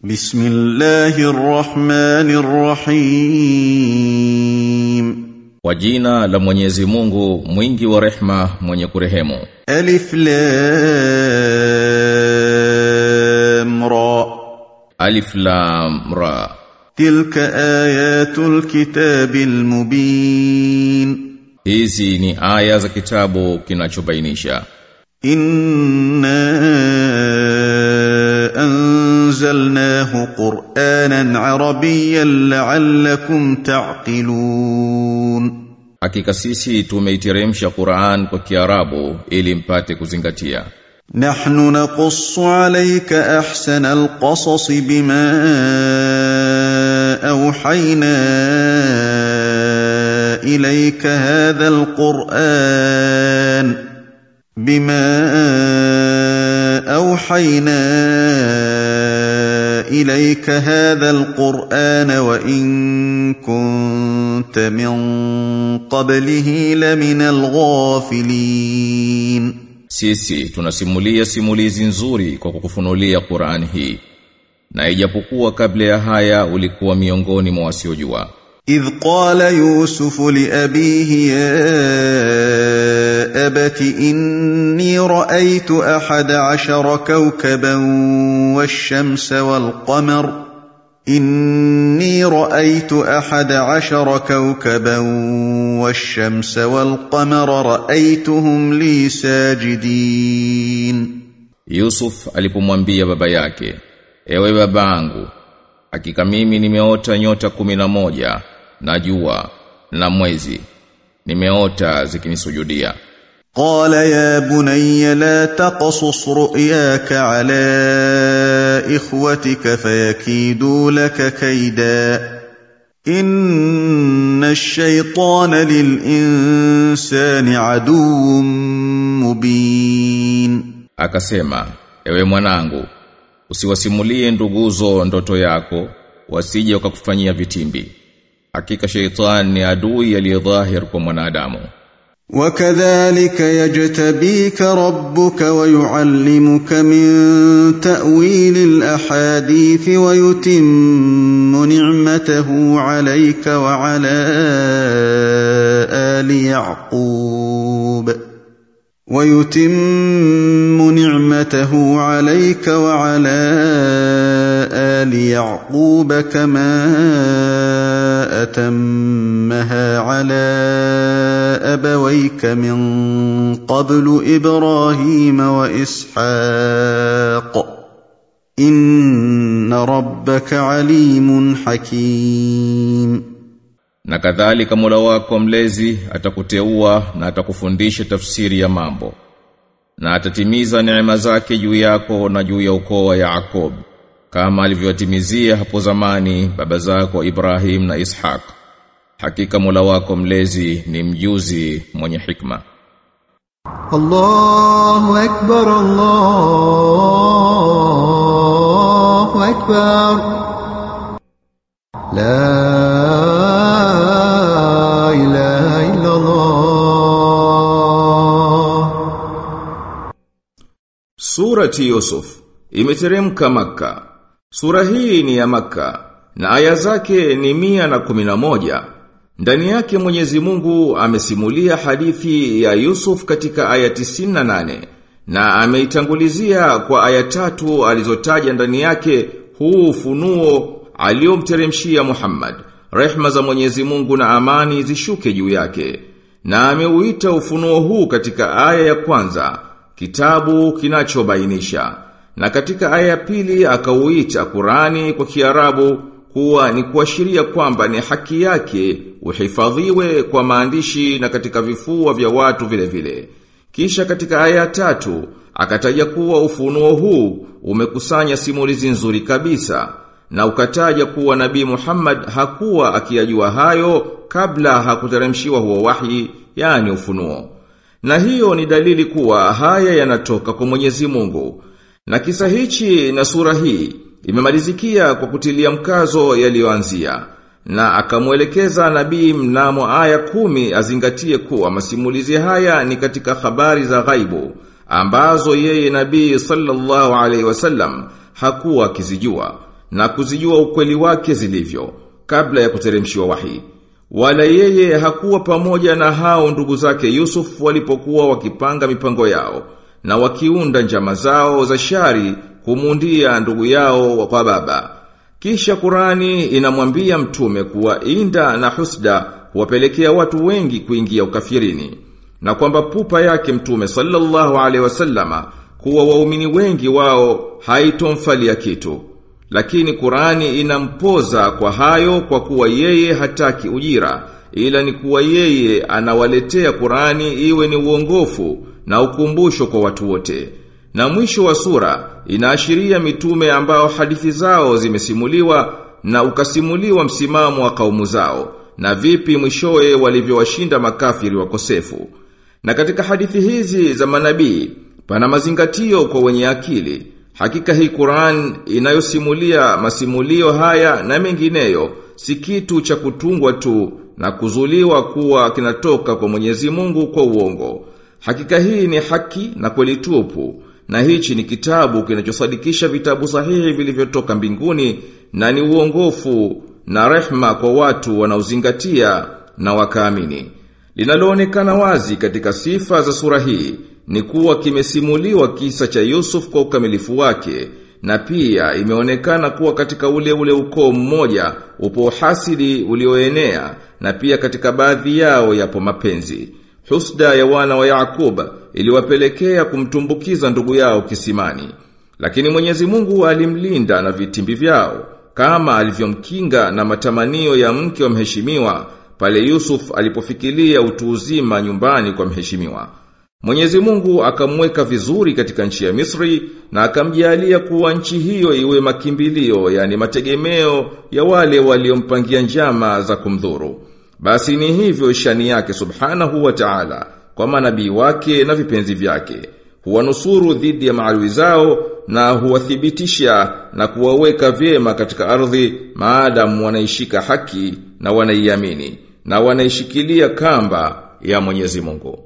بسم الله الرحمن الرحيم Kwa jina la Mwenyezi Mungu mwingi wa rehma mwenye kurehemu ألف لام را Alif Lam Ra تلك آيات الكتاب المبين Hizi ni aya za kitabu kinachobainisha إنا أنزلناه قرآنا عربيا لعلكم تعقلون Hakika sisi tumeiteremsha Qur'an kwa Kiarabu ili mpate kuzingatia نحن نقص عليك احسن القصص بما اوحينا اليك هذا القران بما اوحينا اليك هذا القران وان كنت من قبله لمن الغافلين Sisi tunasimulia simulizi nzuri kwa kukufunulia Qur'an hii na ijapokuwa kabla ya haya ulikuwa miongoni mwa wasiojua إذ قال يوسف لأبيه يا أبت إني رأيت أحد عشر كوكبا والشمس والقمر إني رأيت أحد عشر كوكبا والشمس والقمر رأيتهم لي ساجدين Yusuf alipomwambia baba yake ewe babangu hakika mimi nimeota nyota kumi na moja na jua na mwezi nimeota zikinisujudia قال يا بني لا تقصص رؤياك على اخوتك فيكيدوا لك كيدا ان الشيطان للانسان عدو مبين akasema ewe mwanangu usiwasimulie nduguzo ndoto yako wasije wakakufanyia vitimbi hakika sheitan ni adui aliyedhahir kwa mwanadamu وكذلك يجتبيك ربك ويعلمك من تاويل الاحاديث ويتم نعمته عليك وعلى ال يعقوب ويتم نعمته عليك وعلى ال يعقوب كما اتمها على ابويك من قبل ابراهيم واسحاق ان ربك عليم حكيم na kadhalika Mola wako mlezi atakuteua na atakufundisha tafsiri ya mambo na atatimiza neema zake juu yako na juu ya ukoo wa Yakob kama alivyotimizia hapo zamani baba zako Ibrahim na Ishaq hakika Mola wako mlezi ni mjuzi mwenye hikma الله أكبر الله أكبر لا إله إلا الله Surati Yusuf imeteremka Makka. Sura hii ni ya Makka na aya zake ni mia na kumi na moja. Ndani yake Mwenyezi Mungu amesimulia hadithi ya Yusuf katika aya 98 na ameitangulizia kwa aya tatu alizotaja ndani yake huu ufunuo aliomteremshia Muhammad. Rehma za Mwenyezi Mungu na amani zishuke juu yake. Na ameuita ufunuo huu katika aya ya kwanza kitabu kinachobainisha na katika aya ya pili akauita Qurani kwa Kiarabu kuwa ni kuashiria kwamba ni haki yake uhifadhiwe kwa maandishi na katika vifua vya watu vile vile. Kisha katika aya ya tatu akataja kuwa ufunuo huu umekusanya simulizi nzuri kabisa na ukataja kuwa Nabii Muhammad hakuwa akiyajua hayo kabla hakuteremshiwa huo wahi yani ufunuo. Na hiyo ni dalili kuwa haya yanatoka kwa Mwenyezi Mungu. Na kisa hichi na sura hii imemalizikia kwa kutilia mkazo yaliyoanzia na akamwelekeza nabii mnamo aya kumi azingatie kuwa masimulizi haya ni katika habari za ghaibu ambazo yeye nabii sallallahu alaihi wasallam hakuwa akizijua na kuzijua ukweli wake zilivyo kabla ya kuteremshiwa wahi. Wala yeye hakuwa pamoja na hao ndugu zake Yusuf walipokuwa wakipanga mipango yao na wakiunda njama zao za shari kumundia ndugu yao kwa baba. Kisha Qurani inamwambia mtume kuwa inda na husda huwapelekea watu wengi kuingia ukafirini na kwamba pupa yake mtume sallallahu alaihi wasallama kuwa waumini wengi wao haitomfalia kitu. Lakini Qurani inampoza kwa hayo kwa kuwa yeye hataki ujira ila ni kuwa yeye anawaletea Qurani iwe ni uongofu na ukumbusho kwa watu wote. Na mwisho wa sura inaashiria mitume ambao hadithi zao zimesimuliwa na ukasimuliwa msimamo wa kaumu zao na vipi mwishowe walivyowashinda makafiri wakosefu. Na katika hadithi hizi za manabii pana mazingatio kwa wenye akili. Hakika hii Qur'an inayosimulia masimulio haya na mengineyo si kitu cha kutungwa tu na kuzuliwa kuwa kinatoka kwa Mwenyezi Mungu kwa uongo. Hakika hii ni haki na kweli tupu na hichi ni kitabu kinachosadikisha vitabu sahihi vilivyotoka mbinguni na ni uongofu na rehma kwa watu wanaozingatia na wakaamini. Linaloonekana wazi katika sifa za sura hii ni kuwa kimesimuliwa kisa cha Yusuf kwa ukamilifu wake na pia imeonekana kuwa katika ule ule ukoo mmoja upo uhasidi ulioenea na pia katika baadhi yao yapo mapenzi. Husda ya wana wa Yakub iliwapelekea kumtumbukiza ndugu yao kisimani. Lakini Mwenyezi Mungu alimlinda na vitimbi vyao kama alivyomkinga na matamanio ya mke wa mheshimiwa pale Yusuf alipofikiria utu uzima nyumbani kwa mheshimiwa. Mwenyezi Mungu akamweka vizuri katika nchi ya Misri na akamjalia kuwa nchi hiyo iwe makimbilio yani mategemeo ya wale waliompangia njama za kumdhuru. Basi ni hivyo shani yake subhanahu wa ta'ala kwa manabii wake na vipenzi vyake. Huwanusuru dhidi ya maadui zao na huwathibitisha na kuwaweka vyema katika ardhi maadamu wanaishika haki na wanaiamini na wanaishikilia kamba ya Mwenyezi Mungu.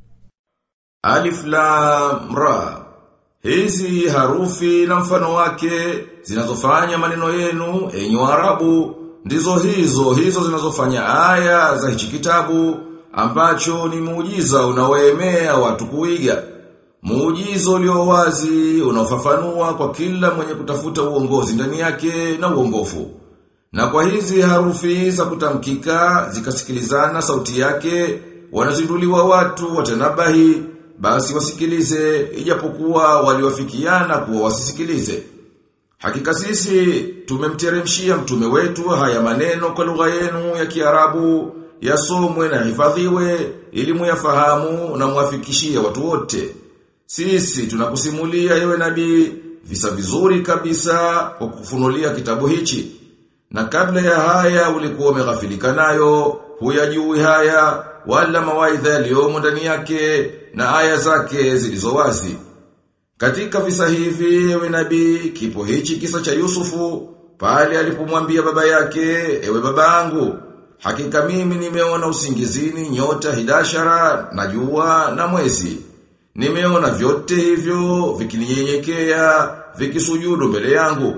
Alif Lam Ra Hizi harufi na mfano wake zinazofanya maneno yenu enyi Arabu ndizo hizo hizo zinazofanya aya za hichi kitabu ambacho ni muujiza unaoemea watu kuiga. Muujiza ulio wazi unaofafanua kwa kila mwenye kutafuta uongozi ndani yake na uongofu. Na kwa hizi harufi za kutamkika zikasikilizana sauti yake wanazinduliwa watu watanabahi basi wasikilize ijapokuwa waliwafikiana kuwa wasisikilize. Hakika sisi tumemteremshia mtume wetu haya maneno kwa lugha yenu ya Kiarabu yasomwe na hifadhiwe ili muyafahamu na muafikishie watu wote. Sisi tunakusimulia ewe nabii visa vizuri kabisa kwa kufunulia kitabu hichi. Na kabla ya haya ulikuwa umeghafilika nayo, huyajui haya wala mawaidha yaliyomo ndani yake na aya zake zilizo wazi. Katika visa hivi ewe nabii kipo hichi kisa cha Yusufu pale alipomwambia baba yake ewe babangu hakika mimi nimeona usingizini nyota hidashara na jua na mwezi nimeona vyote hivyo vikininyenyekea vikisujudu mbele yangu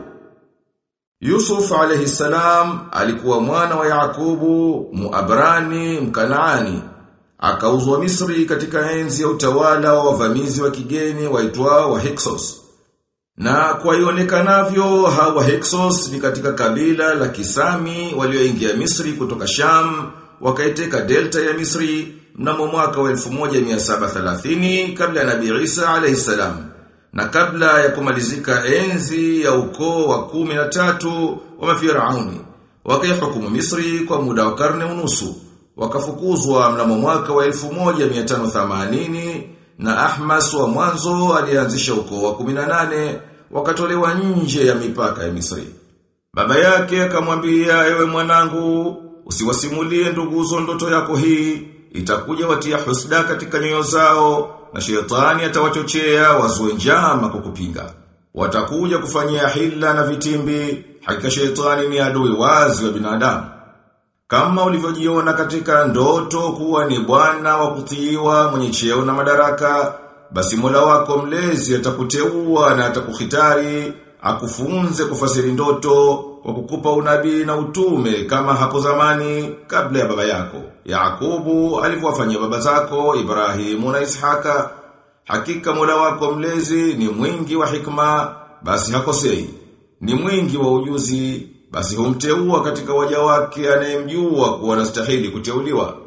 Yusuf alayhi salam alikuwa mwana wa Yakubu Muabrani Mkanaani akauzwa Misri katika enzi ya utawala wa wavamizi wa kigeni waitwao wa Hyksos. Na kwa ionekanavyo hawa Hyksos ni katika kabila la Kisami walioingia Misri kutoka Sham, wakaiteka delta ya Misri mnamo mwaka wa 1730 kabla ya Nabii Isa alayhi salam. Na kabla ya kumalizika enzi ya ukoo wa kumi na tatu wa mafirauni, wakaihukumu Misri kwa muda wa karne unusu wakafukuzwa mnamo mwaka wa 1580 na Ahmas wa mwanzo alianzisha ukoo wa 18 wakatolewa nje ya mipaka ya Misri. Baba yake akamwambia ewe mwanangu usiwasimulie nduguzo ndoto yako hii itakuja watia husda katika nyoyo zao na shetani atawachochea wazue njama kukupinga. Watakuja kufanyia hila na vitimbi, hakika shetani ni adui wazi wa binadamu. Kama ulivyojiona katika ndoto kuwa ni bwana wa kutiiwa mwenye cheo na madaraka, basi Mola wako mlezi atakuteua na atakuhitari, akufunze kufasiri ndoto kwa kukupa unabii na utume kama hapo zamani kabla ya baba yako. Yakubu alivyowafanyia baba zako Ibrahimu na Ishaka. Hakika Mola wako mlezi ni mwingi wa hikma, basi hakosei. Ni mwingi wa ujuzi, basi humteua katika waja wake anayemjua kuwa anastahili kuteuliwa.